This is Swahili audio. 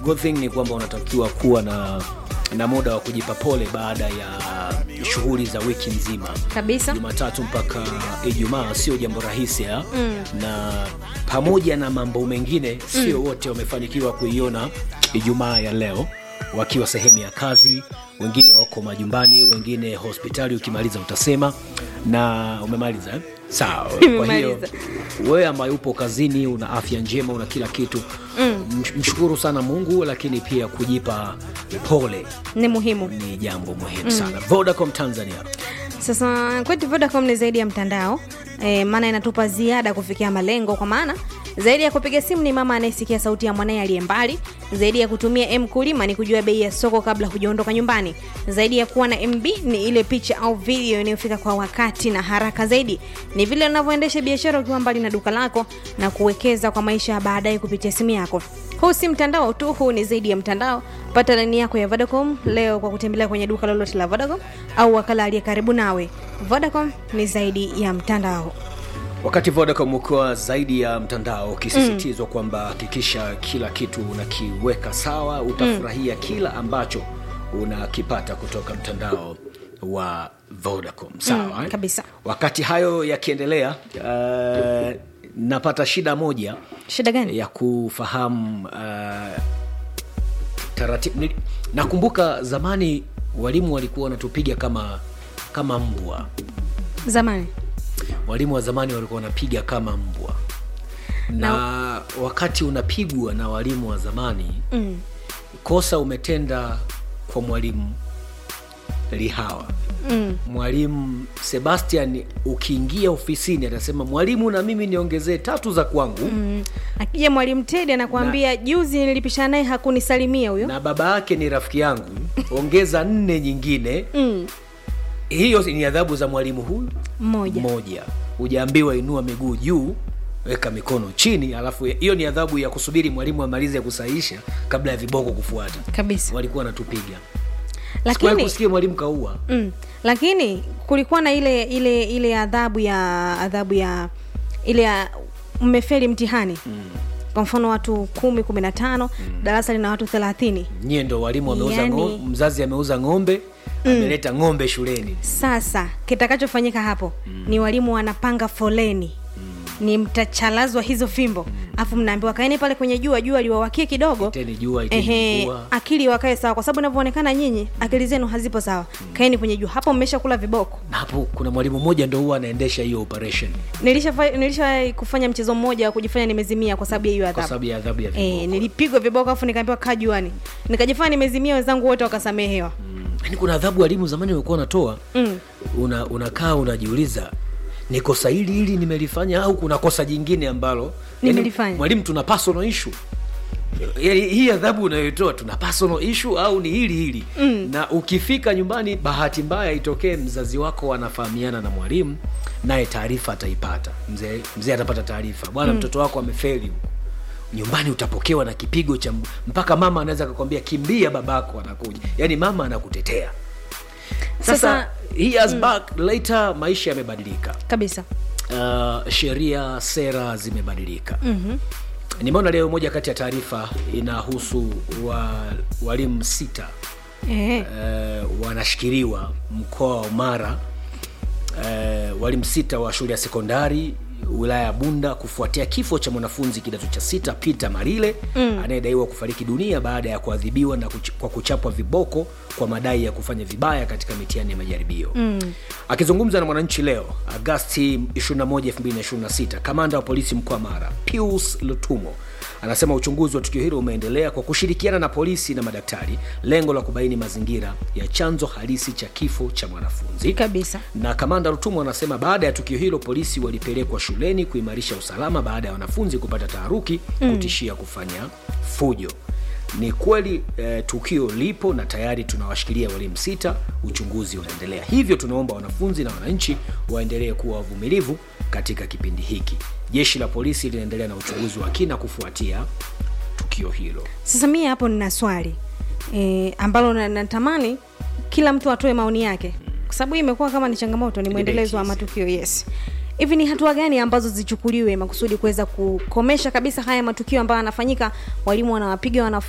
good thing ni kwamba unatakiwa kuwa na na muda wa kujipa pole baada ya shughuli za wiki nzima kabisa jumatatu mpaka ijumaa sio jambo rahisi ha? mm. na pamoja na mambo mengine sio mm. wote wamefanikiwa kuiona ijumaa ya leo wakiwa sehemu ya kazi wengine wako majumbani wengine hospitali ukimaliza utasema na umemaliza eh? sawa kwa hiyo Nimemaliza. wewe ambaye upo kazini una afya njema una kila kitu mm. mshukuru sana mungu lakini pia kujipa pole ni muhimu ni jambo muhimu mm. sana vodacom tanzania sasa kwetu vodacom ni zaidi ya mtandao e, maana inatupa ziada kufikia malengo kwa maana zaidi ya kupiga simu ni mama anayesikia sauti ya mwanaye aliye mbali zaidi ya kutumia mkulima ni kujua bei ya soko kabla hujaondoka nyumbani zaidi ya kuwa na mb ni ile picha au video inayofika kwa wakati na haraka zaidi ni vile unavyoendesha biashara ukiwa mbali na duka lako na kuwekeza kwa maisha ya baadaye kupitia simu yako huu si mtandao tu huu ni zaidi ya mtandao pata laini yako ya vodacom leo kwa kutembelea kwenye duka lolote la vodacom au wakala aliye karibu nawe vodacom ni zaidi ya mtandao wakati vodacom ukiwa zaidi ya mtandao ukisisitizwa mm. kwamba hakikisha kila kitu unakiweka sawa utafurahia mm. kila ambacho unakipata kutoka mtandao wa vodacom sawa Mm, eh? kabisa. wakati hayo yakiendelea uh, napata shida moja shida gani ya kufahamu uh, taratibu Nili- nakumbuka zamani walimu walikuwa wanatupiga kama kama mbwa zamani walimu wa zamani walikuwa wanapiga kama mbwa na, na wakati unapigwa na walimu wa zamani mm. kosa umetenda kwa mwalimu lihawa Mm. mwalimu sebastian ukiingia ofisini atasema mwalimu na mimi niongezee tatu za kwangu mm. Mm. akija mwalimu tedi anakuambia juzi nilipishana naye hakunisalimia huyo na baba yake ni rafiki yangu ongeza nne nyingine mm. hiyo ni adhabu za mwalimu huyu mmoja moja hujaambiwa inua miguu juu weka mikono chini alafu hiyo ni adhabu ya kusubiri mwalimu amalize kusahisha kabla ya viboko kufuata kabisa walikuwa wanatupiga Sikuwahi lakini kusikia mwalimu kaua mm. lakini kulikuwa na ile ile ile adhabu ya adhabu ya ile ya mmefeli mtihani mm. kwa mfano watu kumi kumi na tano mm. darasa lina watu thelathini nyie ndo walimu wameuza Yani- ngo, mzazi ameuza ng'ombe ameleta ng'ombe shuleni sasa kitakachofanyika hapo mm. ni walimu wanapanga foleni mm. ni mtachalazwa hizo fimbo alafu mnaambiwa kaeni pale kwenye jua jua liwawakie kidogo Iteni jua, iteni Ehe, mvua. akili wakae sawa kwa sababu inavyoonekana nyinyi akili zenu hazipo sawa kaeni kwenye jua hapo mmesha kula viboko na hapo kuna mwalimu mmoja ndo huwa anaendesha hiyo operation nilishawahi nilisha kufanya mchezo mmoja wa kujifanya nimezimia kwa sababu ya hiyo kwa adhabu sababu ya adhabu ya e, viboko nilipigwa viboko afu nikaambiwa kaa juani nikajifanya nimezimia wenzangu wote wakasamehewa yaani kuna adhabu walimu zamani walikuwa wanatoa mm. una, unakaa unajiuliza ni kosa hili hili nimelifanya au kuna kosa jingine ambalo yaani, Nimelifanya. mwalimu tuna personal issue Yaani, hii adhabu unayoitoa tuna personal issue au ni hili hili mm. na ukifika nyumbani bahati mbaya itokee mzazi wako anafahamiana na mwalimu naye taarifa ataipata mzee mzee atapata taarifa bwana mm. mtoto wako amefeli huko nyumbani utapokewa na kipigo cha m- mpaka mama anaweza akakwambia kimbia babako anakuja yaani mama anakutetea sasa, Sasa- he has back later maisha yamebadilika kabisa uh, sheria sera zimebadilika mm-hmm. nimeona leo moja kati ya taarifa inahusu wa, walimu sita e. uh, wanashikiliwa mkoa wa mara uh, walimu sita wa shule ya sekondari wilaya ya bunda kufuatia kifo cha mwanafunzi kidato cha sita peter marile mm. anayedaiwa kufariki dunia baada ya kuadhibiwa na kuch- kwa kuchapwa viboko kwa madai ya kufanya vibaya katika mitihani ya majaribio mm. akizungumza na mwananchi leo agasti 21 2026 kamanda wa polisi mkoa wa mara pius lutumo anasema uchunguzi wa tukio hilo umeendelea kwa kushirikiana na polisi na madaktari lengo la kubaini mazingira ya chanzo halisi cha kifo cha mwanafunzi kabisa na kamanda rutumo anasema baada ya tukio hilo polisi walipelekwa shuleni kuimarisha usalama baada ya wanafunzi kupata taharuki mm. kutishia kufanya fujo ni kweli eh, tukio lipo na tayari tunawashikilia walimu sita uchunguzi unaendelea hivyo tunaomba wanafunzi na wananchi waendelee kuwa wavumilivu katika kipindi hiki jeshi la polisi linaendelea na uchunguzi wa kina kufuatia tukio hilo sasa mie hapo nina swali e, ambalo na- natamani kila mtu atoe maoni yake kwa sababu hii imekuwa kama ni changamoto ni mwendelezo wa matukio yes hivi ni hatua gani ambazo zichukuliwe makusudi kuweza kukomesha kabisa haya matukio ambayo yanafanyika walimu wanawapiga